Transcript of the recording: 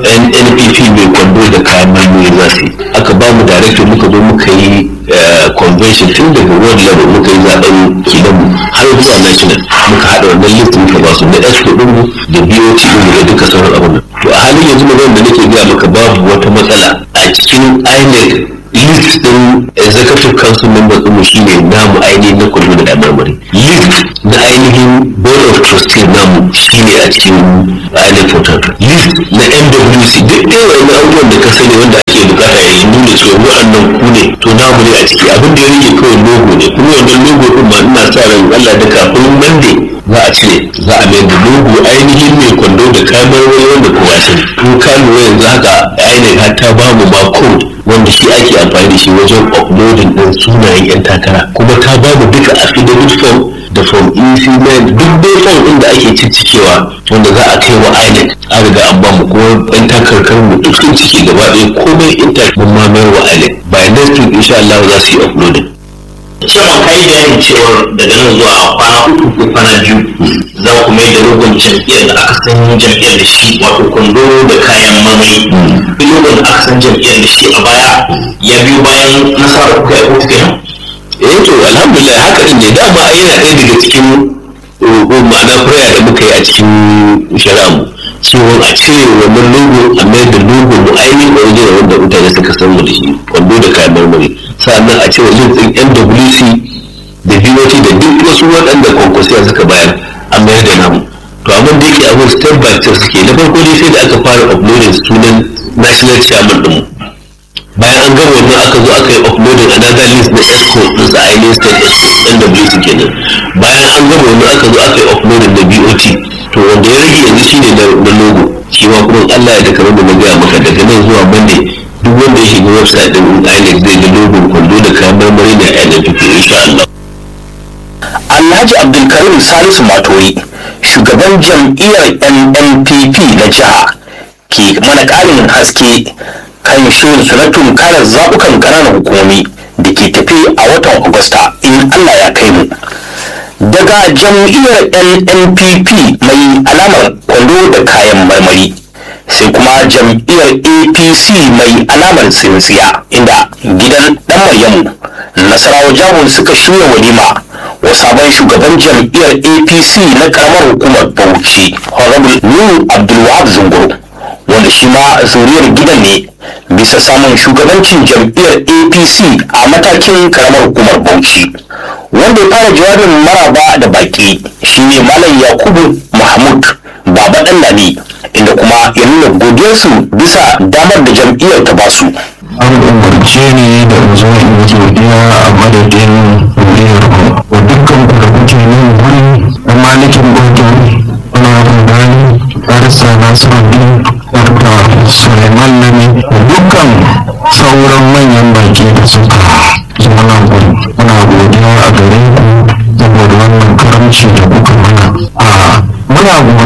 nnpp mai kwando da kayan marmari za su yi aka ba mu director muka zo muka yi convention tun daga world level muka yi zaben kilanmu har zuwa national muka haɗa wannan list muka ba su na expo ɗinmu da bot ɗinmu da duka sauran abin to a halin yanzu magana da nake gaya maka babu wata matsala a cikin inec list din executive council members ɗinmu shine namu ainihin na kwallo da marmari list na ainihin board of trustees namu shine a cikin ainihin portal list na nwc duk ɗaya wani abubuwan da ka sani wanda ake bukata ya yi nuna cewa wa'annan ku ne to namu ne a ciki abin da ya rage kawai logo ne kuma wannan logo ɗin ma ina sa ran Allah da kafin monday za a cire za a mayar da logo ainihin mai kwando da kayan marmari wanda kowa sani in ka lura yanzu haka ainihin har ta ba mu ma code wanda shi ake amfani da shi wajen uploading din sunayen 'yan takara kuma ta ba mu duka affidavit form da form ec9 duk dai form din da ake ciccikewa wanda za a kai wa inec an riga an ba mu kuma 'yan takarkar mu duk sun cike gaba ɗaya komai intanet mun ma mayar wa inec by next week insha Allah za su yi uploading cewa kai bayanin cewar daga nan zuwa kwana uku ko kwana biyu za ku mai da rogon jam'iyyar da aka san jam'iyyar da shi wato kwando da kayan marmari rogon da aka san jam'iyyar da shi a baya ya biyo bayan nasarar kuka yi kotu kenan eh to alhamdulillah haka din ne dama yana ɗaya daga cikin ma'ana prayer da muka yi a cikin shari'a mu cewa a cire wannan logo a mayar da logo mu ainihin original wanda mutane suka san mu da shi kwando da kayan marmari sannan a cire link ɗin nwc da bot da duk wasu waɗanda kwankwasiya suka bayar a mayar da namu to amma da yake abin step by step suke na farko dai sai da aka fara uploading sunan national chairman ɗinmu bayan an gama wannan aka zo aka yi uploading another list na esco din sa ainihin state nwc kenan bayan an gama wannan aka zo aka yi uploading na bot to wanda ya rage yanzu shine na logo shi ma kuma Allah ya da kamar da na gaya maka daga nan zuwa monday duk wanda ya shiga website din inec zai ga logo kwando da kayan marmari na npp insha Allah Alhaji Abdulkarim Salisu Matori, shugaban jam'iyyar NNPP na jiha, ke mana ƙarin haske kan shirin su na tunkarar zaɓukan ƙananan hukumomi da ke tafi a watan Agusta in Allah ya kai mu. Daga jam'iyyar NNPP mai alamar kwando da kayan marmari. sai kuma jam'iyyar apc mai alamar tsintsiya inda gidan dan maryamu nasarawa jahun suka shirya walima wa sabon shugaban jam'iyyar apc na karamar hukumar bauchi honorable nuhu abdulwahab zunguru wanda shi ma zuriyar gidan ne bisa samun shugabancin jam'iyyar apc a matakin karamar hukumar bauchi wanda ya fara jawabin maraba da baki shine malam yakubu mahmud baba dan lami inda kuma ya nuna godiyarsu bisa damar da jam'iyyar ta basu an umarce ni da in zo in yi godiya a madadin muryar ku wa dukkan ku da kuke nan guri da malikin gudun na rudani arsa nasiruddin dr suleiman nami da dukkan sauran manyan baki da suka zama nan guri muna godiya a gare ku saboda wannan karamci da kuka mana a muna